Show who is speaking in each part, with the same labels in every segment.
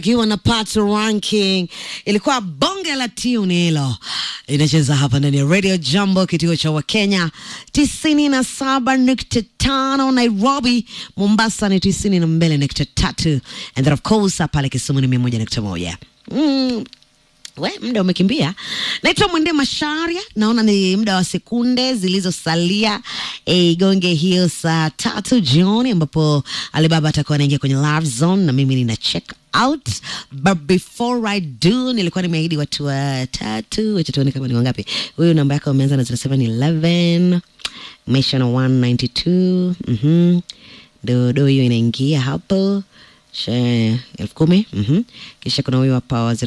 Speaker 1: ikiwa na Pato Ranking, ilikuwa bonge la tune hilo, inacheza hapa ndani ya Radio Jambo, kituo cha Wakenya tisini na saba nukta tano Nairobi, Mombasa ni tisini na mbili nukta tatu and then of course pale Kisumu ni mia moja nukta moja mm. We, muda umekimbia. Naitwa Mwende Masharia, naona ni muda wa sekunde zilizosalia e, igonge hiyo saa tatu jioni, ambapo Alibaba atakuwa anaingia kwenye live zone na mimi nina check out, but before I do, nilikuwa nimeahidi watu watatu. Wacha tuone kama ni wangapi. Huyu namba yako umeanza na 0711 mesha na 192 mhm, dodo hiyo inaingia hapo She- elfu kumi mhm. Kisha kuna huyu hapa wa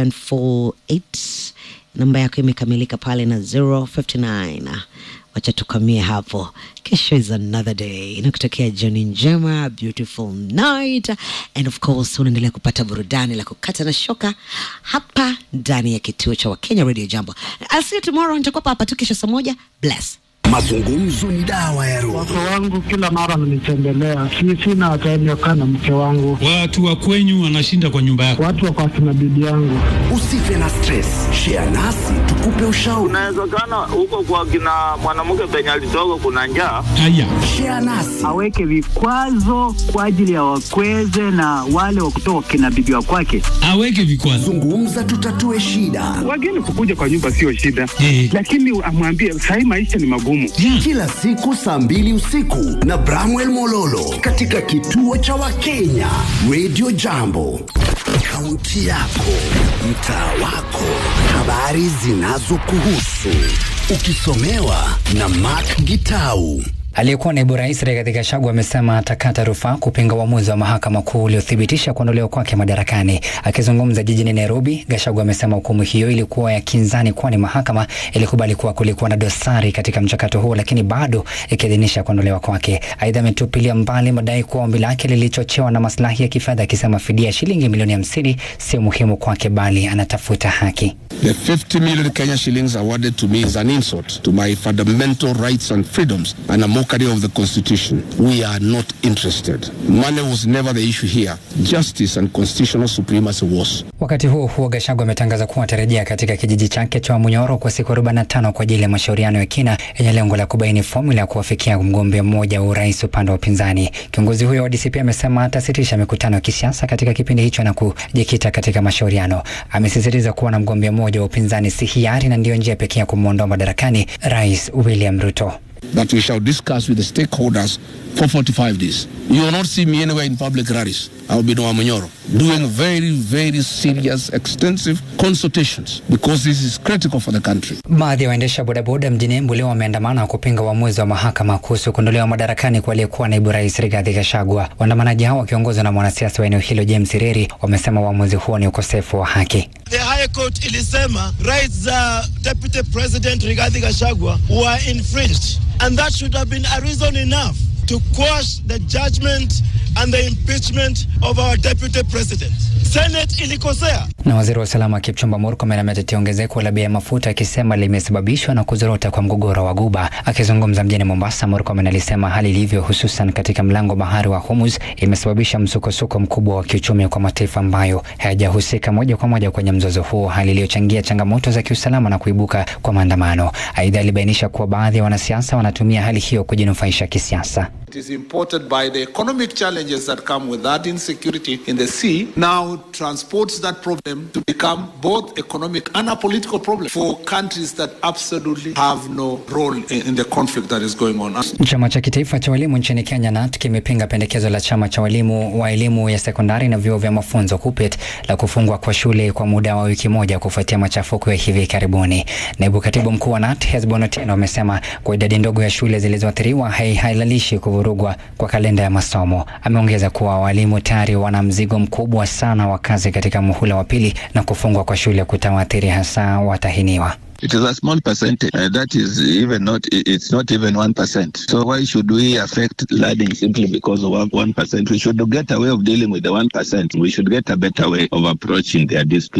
Speaker 1: 0748 namba yako imekamilika pale na 059. Wacha tukamie hapo. Kesho is another day, nakutokea jioni njema, beautiful night, and of course unaendelea kupata burudani la kukata na shoka hapa ndani ya kituo cha Wakenya Radio Jambo. I'll see you tomorrow, nitakuwa hapa tu kesho saa moja. Bless.
Speaker 2: Mazungumzo ni dawa ya roho.
Speaker 3: Wake wangu kila mara wananitembelea, si sina time ya kukaa na mke wangu,
Speaker 4: Watu wa kwenyu wanashinda kwa nyumba yako.
Speaker 3: watu wako akina bibi yangu.
Speaker 2: Usife na stress, share nasi tukupe ushauri.
Speaker 5: Inawezekana huko kwa kina mwanamke penye alitoka kuna njaa.
Speaker 4: Haya,
Speaker 2: Share nasi
Speaker 6: aweke vikwazo kwa ajili ya wakweze na wale wa kutoka kina bibi wa kwake.
Speaker 4: aweke vikwazo.
Speaker 2: zungumza, tutatue shida.
Speaker 7: Wageni kukuja kwa nyumba sio shida,
Speaker 4: Eh.
Speaker 7: lakini amwambie sahii maisha ni magumu.
Speaker 4: Yeah.
Speaker 2: Kila siku saa mbili usiku na Bramwell Mololo katika kituo cha Wakenya Radio Jambo, kaunti yako, mtaa wako, habari zinazokuhusu, ukisomewa na Mark Gitau.
Speaker 8: Aliyekuwa naibu rais Rigathi Gachagua amesema atakata rufaa kupinga uamuzi wa mahakama kuu uliothibitisha kuondolewa kwake madarakani. Akizungumza jijini Nairobi, Gachagua amesema hukumu hiyo ilikuwa ya kinzani, kwani mahakama ilikubali kuwa kulikuwa na dosari katika mchakato huo, lakini bado ikiidhinisha kuondolewa kwake. Aidha, ametupilia mbali madai kuwa ombi lake lilichochewa na maslahi ya kifedha, akisema fidia ya shilingi milioni hamsini sio muhimu kwake, bali anatafuta haki.
Speaker 9: The 50 million Kenya shillings awarded to me is an insult to my fundamental rights and freedoms and a mockery of the Constitution. We are not interested. Money was never the issue here. Justice and constitutional supremacy was.
Speaker 8: Wakati huo huo, Gachagua ametangaza kuwa atarejea katika kijiji chake cha Munyoro kwa siku 45 kwa ajili ya mashauriano ya kina yenye lengo la kubaini fomula ya kuwafikia mgombea mmoja wa urais upande wa upinzani. Kiongozi huyo wa DCP amesema atasitisha mikutano ya kisiasa katika kipindi hicho na kujikita katika mashauriano. Amesisitiza kuwa na mgombea mmoja wa upinzani si hiari na ndiyo njia pekee ya kumwondoa madarakani Rais William Ruto.
Speaker 9: That we shall discuss with the stakeholders for 45 days. You will not see me anywhere in public rallies. I will be in Wamunyoro doing very, very serious, extensive consultations because this is critical for the country.
Speaker 8: Baadhi ya waendesha bodaboda mjini Embu leo wameandamana kupinga uamuzi wa mahakama kuhusu kuondolewa madarakani kwa aliyekuwa naibu rais Rigathi Gachagua. Waandamanaji hao wakiongozwa na mwanasiasa wa eneo hilo James Reri wamesema uamuzi huo ni ukosefu wa haki.
Speaker 5: The High Court ilisema rights za Deputy President Rigathi Gachagua were infringed and that should have been a reason enough to quash the judgment and the impeachment of our Deputy President. Senate ilikosea.
Speaker 8: Na waziri wa usalama Kipchumba Murkomen ametetea ongezeko la bei ya mafuta akisema limesababishwa na kuzorota kwa mgogoro wa Guba. Akizungumza mjini Mombasa, Murkomen alisema hali ilivyo, hususan katika mlango bahari wa Hormuz, imesababisha msukosuko mkubwa wa kiuchumi kwa mataifa ambayo hayajahusika moja kwa moja kwenye mzozo huo, hali iliyochangia changamoto za kiusalama na kuibuka kwa maandamano. Aidha, alibainisha kuwa baadhi ya wanasiasa wanatumia hali hiyo kujinufaisha kisiasa.
Speaker 10: It is imported by the economic challenges that come with that insecurity in the sea, now transports that problem to become both economic and a political problem for countries that absolutely have no role in, in the conflict that is going on.
Speaker 8: Chama cha kitaifa cha walimu nchini Kenya NAT kimepinga pendekezo la chama cha walimu wa elimu ya sekondari na vyuo vya mafunzo KUPPET la kufungwa kwa shule kwa muda wa wiki moja kufuatia machafuko ya hivi karibuni. Naibu katibu mkuu wa NAT Hesbon Otieno amesema kwa idadi ndogo ya shule zilizoathiriwa hai- hailalishi kuvurugwa kwa kalenda ya masomo. Ameongeza kuwa walimu tayari wana mzigo mkubwa sana wa kazi katika muhula wa pili na kufungwa kwa shule kutawaathiri hasa watahiniwa.
Speaker 11: It is a small percentage. Uh, that is even not, i- it's not even 1%. So why should we affect learning simply because of one- 1%? We should get a way of dealing with the 1%. We should get a better way of approaching their discipline.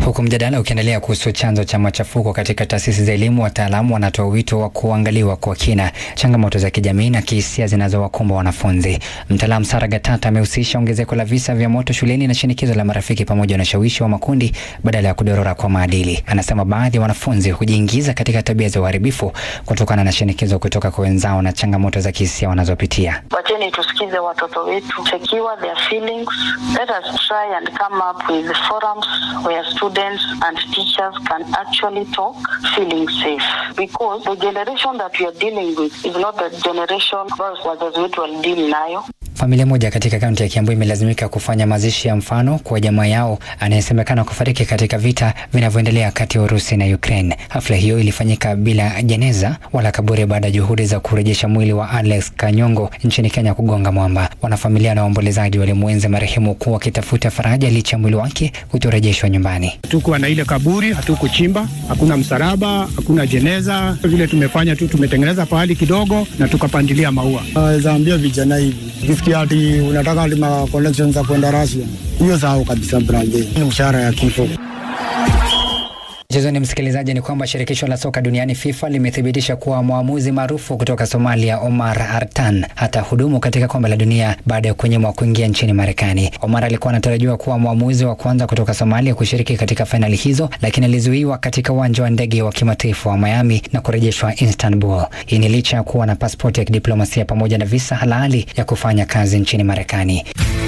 Speaker 8: Huku mjadala ukiendelea kuhusu chanzo cha machafuko katika taasisi za elimu, wataalamu wanatoa wito wa kuangaliwa kwa kina changamoto za kijamii na kihisia zinazowakumba wanafunzi. Mtaalamu Sara Gatata amehusisha ongezeko la visa vya moto shuleni na shinikizo la marafiki pamoja na ushawishi wa makundi badala ya kudorora kwa maadili. Anasema baadhi ya wanafunzi hujiingiza katika tabia za uharibifu kutokana na shinikizo kutoka kwa wenzao na changamoto za kihisia wanazopitia.
Speaker 12: Wacheni tusikize watoto wetu, secure their feelings. Let us try and come up with forums where students and teachers can actually talk feeling safe because the generation that we are dealing with is not the generation ambayo wazazi wetu walideal nayo.
Speaker 8: Familia moja katika kaunti ya Kiambu imelazimika kufanya mazishi ya mfano kwa jamaa yao anayesemekana kufariki katika vita vinavyoendelea kati ya Urusi na Ukraine. Hafla hiyo ilifanyika bila jeneza wala kaburi baada ya juhudi za kurejesha mwili wa Alex Kanyongo nchini Kenya kugonga mwamba. Wanafamilia na waombolezaji walimwenzi marehemu kuwa wakitafuta faraja licha ya mwili wake kutorejeshwa nyumbani.
Speaker 7: Hatukuwa na ile kaburi, hatukuchimba, hakuna msalaba, hakuna jeneza. Vile tumefanya tu, tumetengeneza pahali kidogo na tukapandilia maua.
Speaker 13: Naweza ambia vijana hivi, ukisikia ati unataka lima connections za kwenda Russia, hiyo sahau kabisa, brother. Ni mshahara ya kifo.
Speaker 8: Mchezoni msikilizaji, ni kwamba shirikisho la soka duniani FIFA limethibitisha kuwa mwamuzi maarufu kutoka Somalia Omar Artan hata hudumu katika kombe la dunia baada ya kunyimwa kuingia nchini Marekani. Omar alikuwa anatarajiwa kuwa mwamuzi wa kwanza kutoka Somalia kushiriki katika fainali hizo, lakini alizuiwa katika uwanja wa ndege wa kimataifa wa Miami na kurejeshwa Istanbul. Hii ni licha ya kuwa na pasipoti ya kidiplomasia pamoja na visa halali ya kufanya kazi nchini Marekani.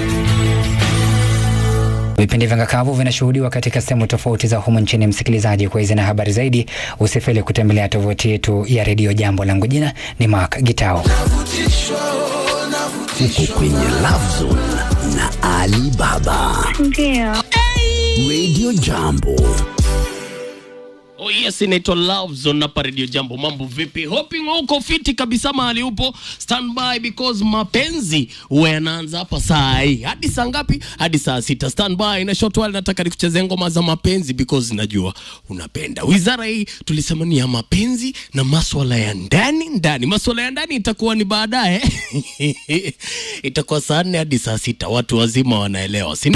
Speaker 8: Vipindi vya ngakavu vinashuhudiwa katika sehemu tofauti za humu nchini. Msikilizaji, kwa hizi na habari zaidi, usifeli kutembelea tovuti yetu ya redio Jambo. Langu jina ni Mark Gitao.
Speaker 2: Uko kwenye Love Zone na Ali Baba.
Speaker 14: Ndio.
Speaker 2: Radio Jambo.
Speaker 15: Oh yes, inaitwa Love Zone hapa Radio Jambo. Mambo vipi? Hoping uko fiti kabisa mahali upo. Stand by because mapenzi huwa yanaanza hapa saa hii. Hadi saa ngapi? Hadi saa sita. Stand by na short while nataka nikuchezee ngoma za mapenzi because najua unapenda. Wizara hii tulisema ni ya mapenzi na maswala ya ndani ndani. Maswala ya ndani itakuwa ni baadaye. itakuwa saa nne hadi saa sita. Watu wazima wanaelewa. Si